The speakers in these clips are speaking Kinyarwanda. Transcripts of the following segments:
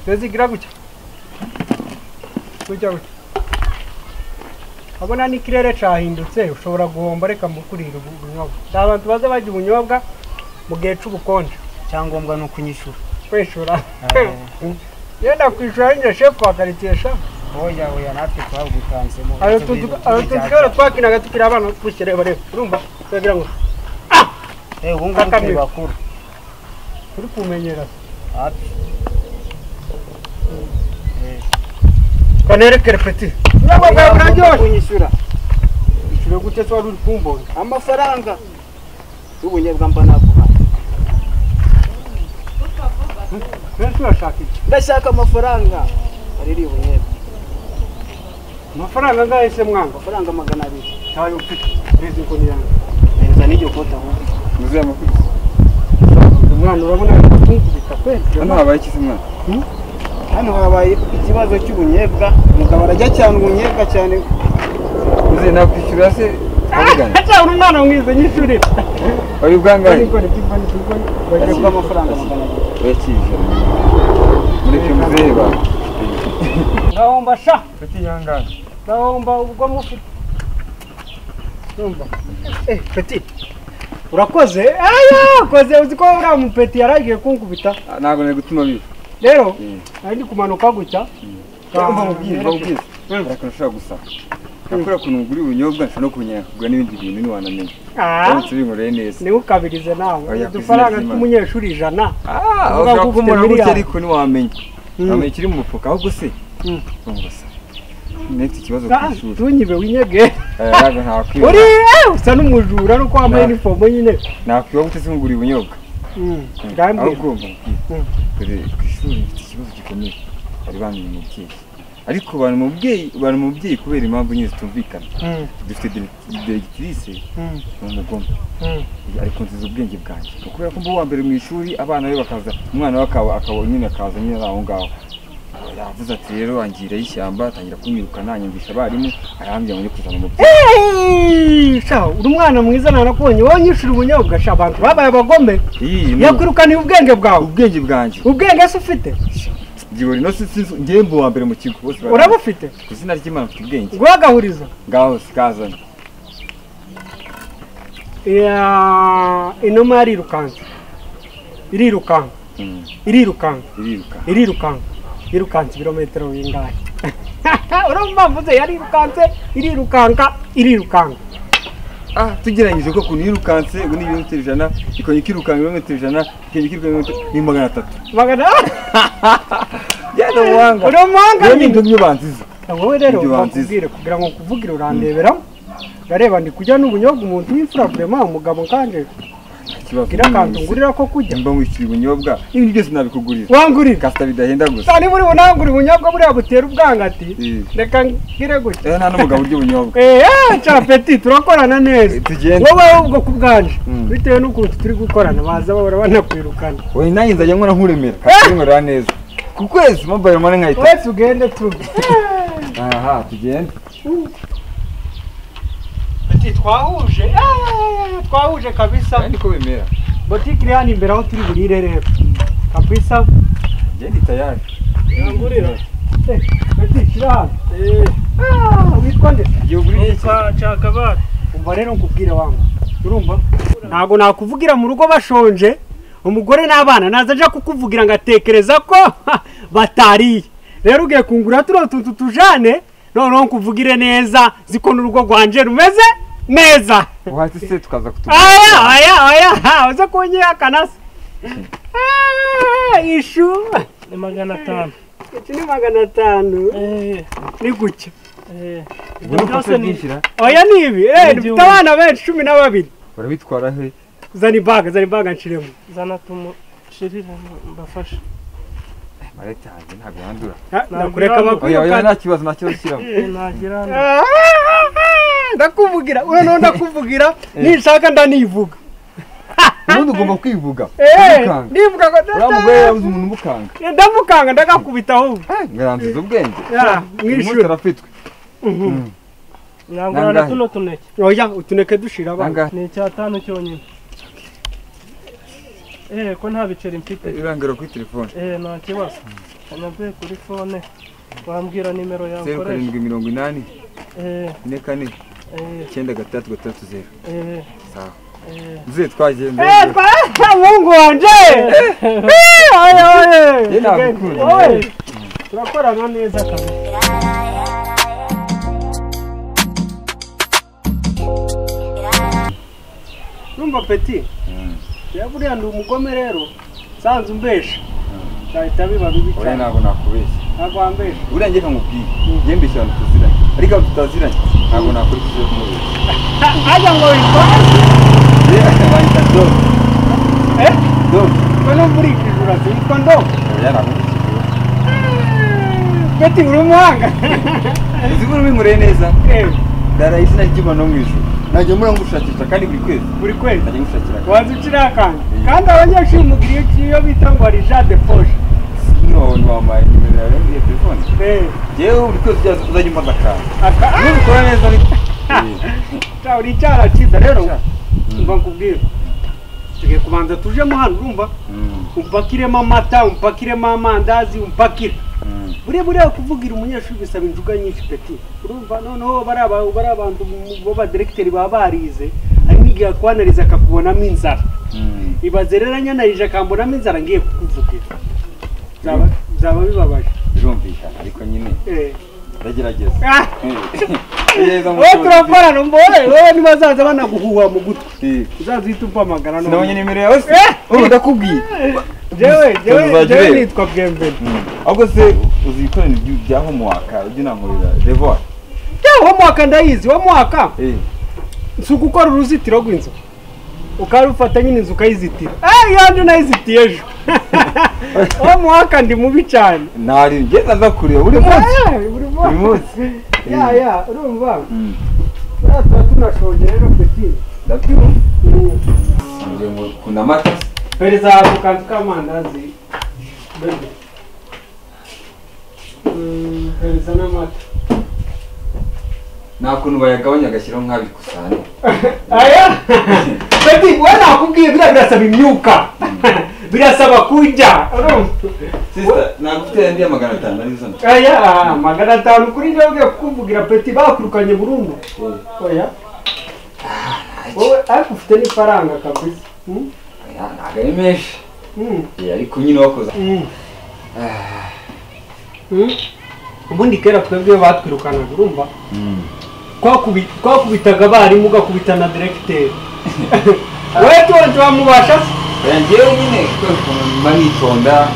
여기라 구자. Kuja guca. Abona ni ikirere cahindutse ushobora guhomba reka mukurira ubu- ubunyobwa. Si abantu baza barya ubunyobwa mu gihe c'ubukonje. icyangombwa ni ukunyishura Kwishura. Ah. Yenda kwishura njye shefu akaritesha. oya oya natwe twabutanzemo Ayo tuzi ayo tuzi ko twakinaga tukiri abana twishyira bareba. Urumva? Twagira ngo ubu ngubu Kakame. turi bakuru turi kumenyera. hafi Eh, Kanerekere peti. Ubunyobwa bwawe ugomba buraryoshye. kunyishyura Ushobora gute se wari uri kumbonga? amafaranga y'ubunyobwa mba naguha Benshi urashaka iki? ndashaka amafaranga aririye ubunyobwa Amafaranga ngahise mwanga. amafaranga magana abiri Tayo mfite. Rezi inkoni yanjye. mpereza n'iryo kote ahubwo Muzehe amakuru. Umwana urabona ari kukubita kweli. Hano habaye iki se mwana? hano habaye ikibazo cy'ubunyobwa umugabo arajya cyane ubunyobwa cyane Muzehe nakwishyura se abigana. Acha umwana mwiza nyishuri. Wari ubwangahe? Niko ndikubani tukubani. yashyirwa amafaranga magana abiri Urakije. Mureke muzehe ba. Ngahomba sha. Kuki yangana? Ngahomba ubwo mufite. Numva. Eh, peti. Urakoze? Aya, koze uzi ko uriya mupeti yaragiye kunkubita. Ntabwo nari gutuma biba. Rero, Mm. nari ndi kumanuka gutya. Mba mubwire, mba mubwire. Ariko nashaka gusa. Nakora ukuntu ugura ubunyobwa nshobora no kumenya kugura n'ibindi bintu ntiwanamenya. Ah, Uramutse ubinkoreye neza. ni ukabirize nawe. Oya, Udufaranga kwizina tw'umunyeshuri ijana. Ah, Uvuga ko ushaka ufite kumubona gutya miliyari. ariko ntiwamenya. Mm. Wamenya ikiri mu mufuka ahubwo se. Mm. Urumva se. Nefite ikibazo ku Ah, ishuri. tunyibe winyege. Eh, ntabwo nakwiba. Uri, eh, usa n'umujura nuko wambaye Na- inifomo nyine. Nakwiba gute se ngura ubunyobwa? Mm. aho Ndambwira. ugomba kubwira dore ku ishuri mfite ikibazo gikomeye bari bambwiye umubyeyi ariko bari umubyeyi bari umubyeyi kubera impamvu nyine zitumvikana Mm. dufite dire- diregitirise Mm. ni umugome Mm. ariko nziza ubwenge bwanjye Ni kubera ko mba uwa mbere mu ishuri abana be bakaza umwana we akaba akaba nyine akaza nyine ari aho ngaho yavuze ati rero angirayo ishyamba atangira kunyirukana anyumvisha abarimu arambwira ngo njye kuzana umubyeyi Hey, sha, uri umwana mwiza narakubonye wowe nyishura ubunyobwa sha abantu babaye abagome iyi ni yakwirukaniye ubwenge bwawe ubwenge bwanjye ubwenge se ufite ngibura ino si si- njye mba uwa mbere mu kigo bose bara- urabufite ku izina ry'imana mfite ubwenge nguhe agahurizo ngaho sikazana Ya, inuma yarirukanze irirukanka Mm, irirukanka iriruka irirukanka yirukanse ibirometero bingahe urumva mvuze yarirukanse irirukanka irirukanka ah tugeranyije ko ukuntu yirukanse ubu ni ibirometero ijana ikongera ikirukanka ibirometero ijana ikongera ikirukanka ibirometero ni magana atatu magana yenda ubuhanga uri umuhanga rero nyine. ni indonyo banziza wowe rero Ibyo banziza. bakubwire kugira ngo nkuvugire urandebera ndareba ndi kujya n'ubunyobwa umuntu w'imfura kurema umugabo kanje nta kibazo gira akantu ngurira ko kujya mba mwishyura ubunyobwa n'ibintu byose nabikugurira wangurira kasita bidahenda gusa sa niba uri bunangura ubunyobwa buriya butera ubwangati Eh. reka ngire gutya eh nta n'umugabo urya ubunyobwa eee capeti turakorana neza Eh, tugende wowe ubwo ku bwanje Mm. bitewe n'ukuntu turi gukorana baza bahora banakwirukana wowe nanjye nzajya nkora nkuremera kasita nkorera neza ku kwezi mobayiro mani nkayita wese ugende tu aha tugende Ati, twahuje Eh, twahuje kabisa kandi ko bimera botike iri hano imbere aho turi burire rero kabisa ngende tayari Yangurira. Eh, Beti, shyira hano. Ah, witwa nde? igihe uguriye iki Umva rero nkubwire wangu. Urumva? Ntabwo nakuvugira mu rugo bashonje, umugore n'abana naza aja kukuvugira ngatekereza ko ha, batariye. Rero ugiye kungura turiya tuntu tujane, noneho nkuvugire neza, ziko n'urugo rwanje rumeze neza. uhati se tukaza kutugura Aya, aya, aya, ha, uza kunyihakana se. Ah, Ishu. ni magana atanu Iki ni magana atanu. Ni gucya. ubu ni kosa bwishyira oya ni ibi Eh, dufite Ibyuma. abana benshi cumi na babiri barabitwara he zana ibaga zana ibaga nshiremo zana tumushirire mbafashe marete yanjye ntabwo yandura Ha, nakureka oya oya bakwirukana nta kibazo nta kibazo kiramo nagira hano Ah, ndakuvugira uyu noneho ndakuvugira ninshaka ndanivuga ubundi ugomba kwivuga Eh, ukanga nivuga ngo uriya mugore yabuze umuntu umukanga Eh, ndamukanga ndagakubita ahubwo ngarangiza ubwenge Ya, umunsi mwishura arapfitwe ntabwo Nangahe? hano tuno tuneke oya utuneke dushira abana nangahe ni icyatanu cyonyine eh ko nta biceri mfite irangara kuri telefone eh nta kibazo navuye kuri fone wambwira nimero yawe zeru ukoresha karindwi mirongo inani Eh, ine kane eh, icyenda gatandatu gatandatu zeru eh, sawa eh. muzehe twagenze Eh, kwa mungu wanje Eh, oye, oye. Ye nagukunda. Oye, turakorana neza kabisa numva peti rero buriya ndi umugome rero sanze umbesha byahita biba bibi oya cyane ntabwo nakubeshya ntabwo wambesha buriya njye kamubwiye yembe cyane tuziranye ariko abo tutaziranye ntabwo nakurikiza kumubeshya ajya ngo witwaze yewe bahita dodo eh dodo ngo numva urikije urazitwa ndo oya nakurikiza peti uri umuhanga uzi ko urabinkoreye neza Eh, ndara izina ry'imana no mu ijuru najya mura ngushakisha kandi buri kwezi buri kwezi najya ngushakira akazi. wanza ukiri akandi kandi abanyeshuri umugiriye iki iyo bita ngo ari jean de foje none wampaye nimero yawe ya telefone eh yewe buri kwezi ujya uzajya umbaza akantu aka nubikora neza ariko Cha, uri cyarakiza rero Cha. mba nkubwire tugiye kubanza tujemo hano urumva umpakiremo amata umpakiremo amandazi umpakire buriya buriya kuvugira umunyeshuri bisaba injuga nyinshi peti urumva noneho bari aba- bari abantu b'abadiregiteri baba barize harimo igihe akwanariza akakubonamo inzara ibaze rero anyanarije akambonamo inzara ngiye kukuvugira Byaba- byaba bibabaje birumvikana ariko nyine Eh. ndagerageza Ah! neza wowe turakorana umbohe wowe ntibazaza banaguhuha mu gutwi uzaza uhita umpamagara noneho. sinabonye nimero yawe se Eh! urumva ndakubwiye Jewe, jewe, Tuzajya jewe ureba. nitwa Bwembe. ahubwo se uzi ibikorano bya homuwaka ujya unankurira revoir Jewe wo mwaka ndayizi, wo mwaka Eh, si ugukora uruzitiro rw'inzu. Ukarufata nyine inzu ukayizitira. Eh, yanjye nayizitiye ejo. Wo mwaka ndi mubi cyane. ntari ngenda nza kureba buri munsi Eh, Buri buri munsi. munsi Ya, ya, urumva. Mm. Buriya tuba tunashonje rero peti. ndabyumva ngiye ngo kunda amata Pereza ako kantu k'amandazi. Bebe. Mm, Pereza n'amata. nta kuntu bayagabanya agashyiraho nk'abiri kusane aya baby we nakubwiye biriya birasaba imyuka birasaba kurya sisita nagufite andi ya magana atanu arizo nda aya magana atanu kuri njyewe ugiye kukuvugira peti bakurukanye burundu oya wowe ariko ufite n'ifaranga kabisa Hmm? oya ntabwo ari menshi Hmm. Eh, ariko nyine wakoze Mm. Mm. ubundi kera twebwe iyo batwirukanaga urumva Twakubi- twakubitaga abarimu ugakubita na diregiteri wowe tuba turamubasha se oya ngewe nyine kuko mba nitonda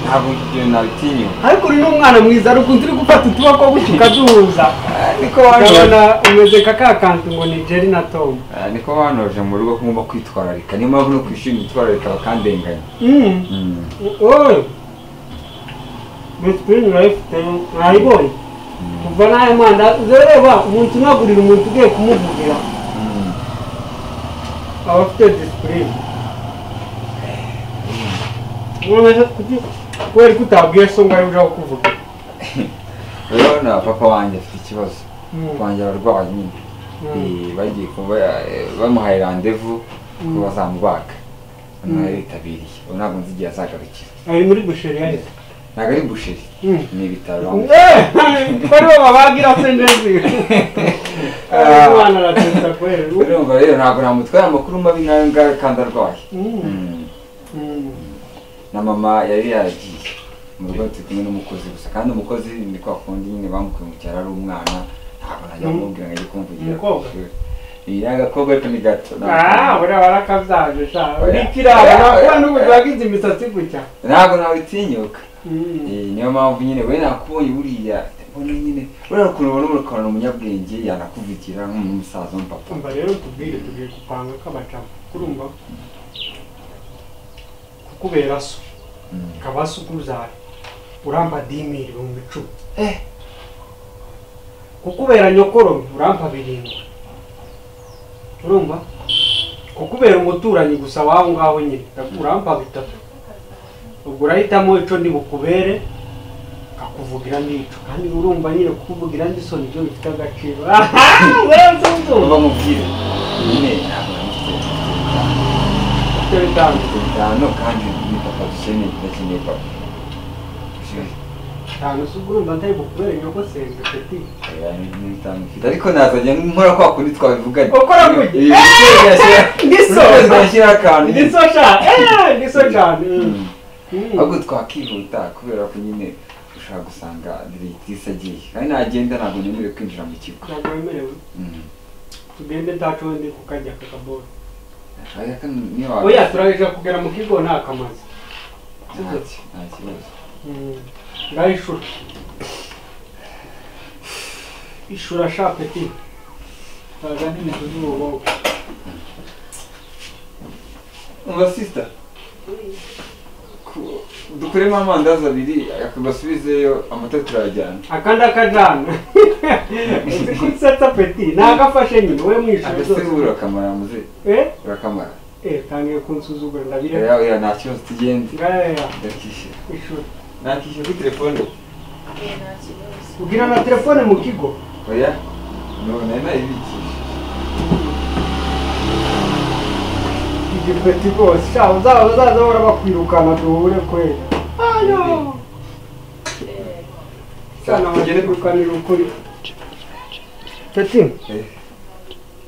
ntabwo ibyo nabitinyuka ariko uri n'umwana mwiza ari ukuntu uri gufata utuboko gutyo ukaduhuza niko ukabona wanoje umeze nka ka kantu ngo ni jerry na tom Ah, niko wanoje mu rugo ko ngomba kwitwararika niyo mpamvu no ku ishuri nitwararika bakandenganya Mm. oye bisipurine urayifite mwayibonye kuva n'aya mandazi ureba umuntu unagurira umuntu ugiye kumuvugira aba afite disipurine none kuki kubera ko utabwiye so ngo ariwe ujya kuvuga rero na papa wanjye afite ikibazo papa wanjye abarwaye nyine Eh, bagiye kuba eh, bamuhaye randevu ko bazamubaka none yari yitabiriye ubu ntabwo nzi igihe azagarukira ari muri busheri ya ntabwo ari busheri Mm. ni ibitaro ko aribo babagira se nezi umwana aratetsa kubera urumva rero ntabwo namutwara amakuru mabi nk'ayo ngayo kandi arwaye Mm. Mm. Mm. na mama yari yaragiye mu rugo turi kumwe n'umukozi gusa kandi umukozi ni kwa kundi nyine bamukuye mu cyaro ari umwana ntabwo najya Mm. kumubwira ngo ajye kumvugira ku Umukobwa? ishuri iyi ni agakobwa ariko ni gato Ah, buriya barakabyaje sha uri kirara nakora n'ubu wagize imisatsi gutya ntabwo nawutinyuka Mm. Eh, niyo mpamvu nyine we nakubonye buriya mbona nyine buriya ukuntu ubona urukorana umunyabwenge yanakuvugira nk'umusaza w'umupapa umva rero tubwire tugiye gupanga k'abacamo kurumva kukubera so Mm. kaba so ukuzara urampa dimi ibihumbi icumi kukubera nyokoro urampa birindwi urumva kukubera umuturanyi gusa w'aho ngaho nyine urampa bitatu ubwo urahitamo ico ndi bukubere kakuvugira n'ico kandi urumva nyine kukuvugira n'iso nibyo bifite agaciro uba mubwire nyine ntabwo namufite Ufite bitanu. bitanu kandi ni papa dukeneye ndakeneye papa cyane se ubwo urumva ntari bukubere nyoko senga peti Oya, ni- ni bitanu mfite. ariko nazajya nkora kwa kundi twabivuganye Ukora kuki? Ibi bikwiriye gashyira- Ndiso! buri kwezi gashyiraho akantu nyine. ndiso sha eh ndiso cyane Mm. Mm. ahubwo twakwihuta kubera ko nyine ushaka gusanga diregitisi agiye kandi nagenda ntabwo nemerewe kwinjira mu kigo ntabwo wemerewe Mm. tugende ntacundi kukajya kakaboro Oya, kandi niyo waba- oya turaje kugera mu kigo nta kamazi nta ki- nta kibazo ngaho ishura ishura sha peti ntaga n'imizu z'urubogo umva sisita dukuremo amandazi abiri akagasubizeyo amata turayajyana akanda kajana kutsatsa peti nagafashe nyine we mwishura agasebe zose urakamara muze eh urakamara eh tangiye kunsuzugura ndabireba oya oya nta kibazo tugende ngaya ndakishyura ishura nakishyura kuri telefone ugira na telefone mu kigo oya ntabwo nari nayibikije igipeti rwose sha uzaba uzaza bahora bakwirukana duhure kweli ayo sana bakwirukanira ukuri peti Eh.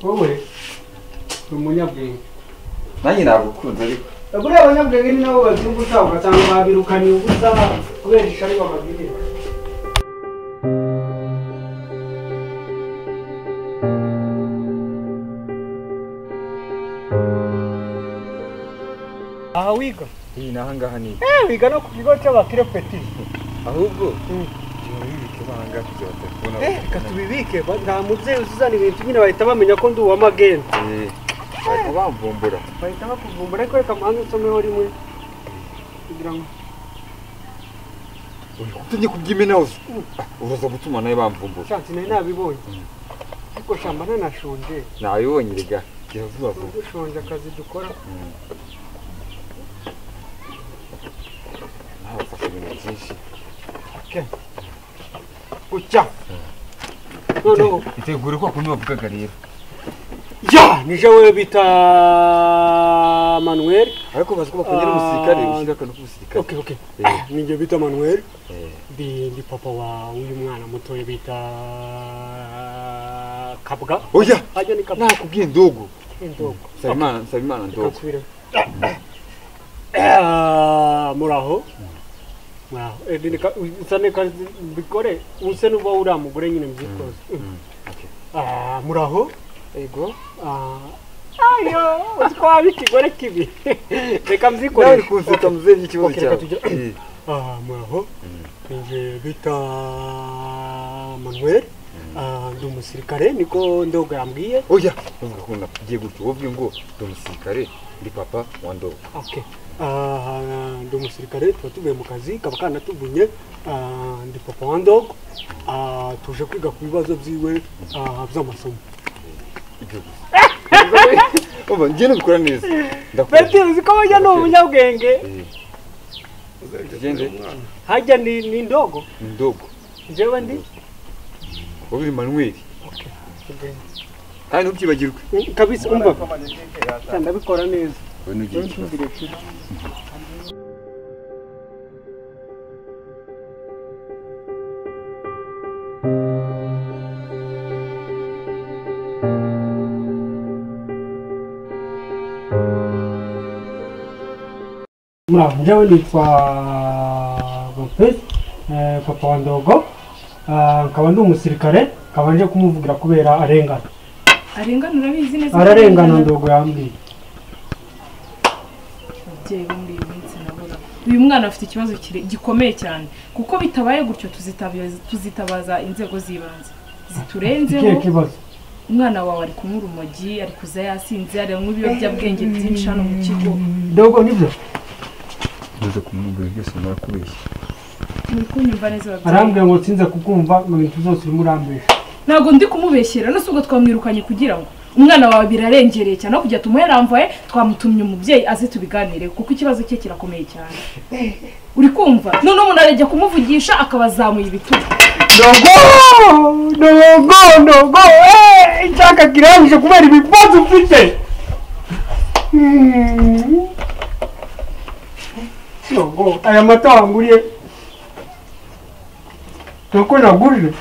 wowe ni umunyabwenge nanjye nagukunze ariko buriya abanyabwenge ni nabo babyumva ushaka ugasanga babirukaniye ubusa kubera ishari babagirira aha wiga iyi naho ngaha ni wiga no ku kigo cy'abakire peti ahubwo Mm. ntibibike banga kugira telefone Eh, reka tubibike ba- nta mubyeyi uzuzana ibintu nyine bahita bamenya ko ndi uwamagenda bahita bamvumbura bahita bakuvumbura ariko reka muhange usomeho rimwe kugira ngo uri kutumye kubyimena wose uruza gutuma nawe bamvumbura shansi nari nabibonye ariko shamba nanashonje nabibonye rega jya vuba vuba dushonje akazi dukora nabafashe ibintu byinshi gucya noneho itegure kwa kundi bavugaga rero ya nije we bita manuel ariko bazi ko bakongera umusirikare ushyira akantu k'umusirikare okay okay Eh. ninjye bita manuel Eh, ndi ndi papa wa uyu mwana mutoya bita kabwa oya ajya ni kabwa nakubwiye ndogo indogo nsabimana nsabimana ndogo Kansubira. Ah, muraho muraho Eh, nika- usane kazi mbikore use nuba uriya mugore nyine mbyitwaze Mm. Ah, muraho ego Ah, ayo uzi ko waba ikigore kibi reka nawe mbyikoreshe uri kunseka muzehe n'ikibazo Okay, reka cyawe tugere- Eh, Ah, muraho ninjye bita manuel Ah, ndi umusirikare niko ndogo yambwiye oya uvuga ko nakugiye gutyo wowe ngo ndi umusirikare ndi papa wa ndogo Okay. Ah, ndi umusirikare tuba tuvuye mu kazi kaba kanatuvunye Ah, ndi papa wa ndogo Ah, tuje kwiga ku bibazo byiwe ah, by'amasomo umva njye nabikora neza ndakubwira beti uzi ko bajya ni umunyabwenge tugende hajya ni, ni ndogo ndogo njyewe ndi wowe uri manweri kandi ntubyibagirwe Mm, kabisa umva ndabikora neza wowe ntugire ikibazo muraho njyewe nitwa lopez eh, papa wa ndogo Ah, nkaba ndi umusirikare nkaba nje kumuvugira kubera arengana arengana urabizi neza ararengana ndogo yambwiye ababyeyi bo muri iyi minsi nabura uyu mwana afite ikibazo kire- gikomeye cyane kuko bitabaye gutyo tuzitabaza, tuzitabaza inzego z'ibanze ikihe ziturenzeho kibazo umwana wawe ari kunywa urumogi ari kuza yasinze aranywa ibiyobyabwenge byinshi hano mu kigo ndogo nibyo ubuze kumwumvira byose murakubeshya muri kunyumva neza ababyeyi arambwira ngo sinze kukumva mu bintu byose urimo urambesha ntabwo ndi kumubeshyera no si ubwo twamwirukanye kugira ngo umwana wawe birarengereye cyane aho kujya tumuheramvaye twamutumye umubyeyi aze tubiganireho kuko ikibazo cye kirakomeye cyane uri kumva noneho umuntu arajya kumuvugisha akabazamuye ibitugu ndogo ndogo ndogo eh, icyaka kirangije kubera ibibazo ufite Hmm. ndogo aya mata wanguriye nuko nagurije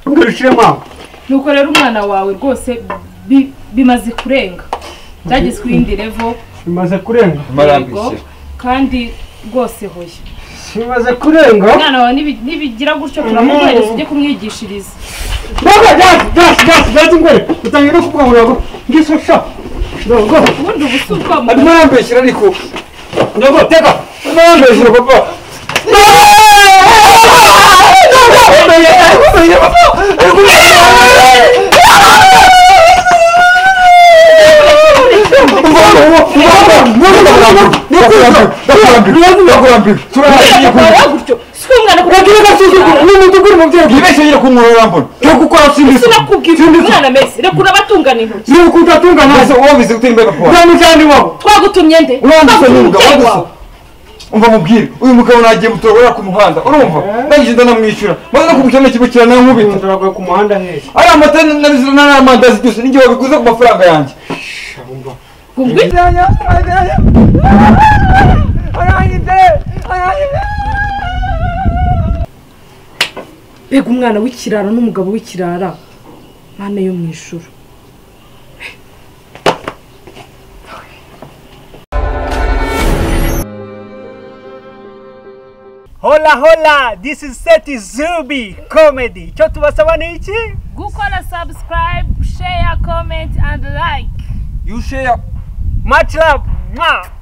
ngo ushyiremo aho nuko rero umwana wawe rwose bi- bimaze kurenga byageze ku yindi revo bimaze kurenga marambishije kandi rwose hoya bimaze kurenga umwana wawe nibi- nibigira gutyo turamuhereza ujye kumwigishiriza Baba dati dati dati dati ngwere utangira no kuvuga ngo ntabwo ngiso sha ntabwo ubundi ubu si ubwabo arimo arambeshyira ariko ntabwo teka arimo arambeshyira papa si umwana kuko yibeshyira ku muntu urambona sinakubwira umwana ameze reka urabatungana intoki maze uwo bizi utembe papa twagutumye nde uranduse Twagutumye n'umugabo uranduse umubyeyi wawe umva mubwire uyu mugabo nagiye mutorora ku muhanda urumva ndagenda ndamwishyura maze no kumukirana kimukira nankubita ntabwo ku muhanda heza ariya mata n'amandazi byose n'igihe wabiguze ku mafaranga yanjye Gungwi? mbega umwana w'ikirara n'umugabo w'ikirara mana yo mu ijuru hola hola this is seti zubi comedy icyo tubasaba ni iki gukora subscribe share comment and like yusheya much love mwah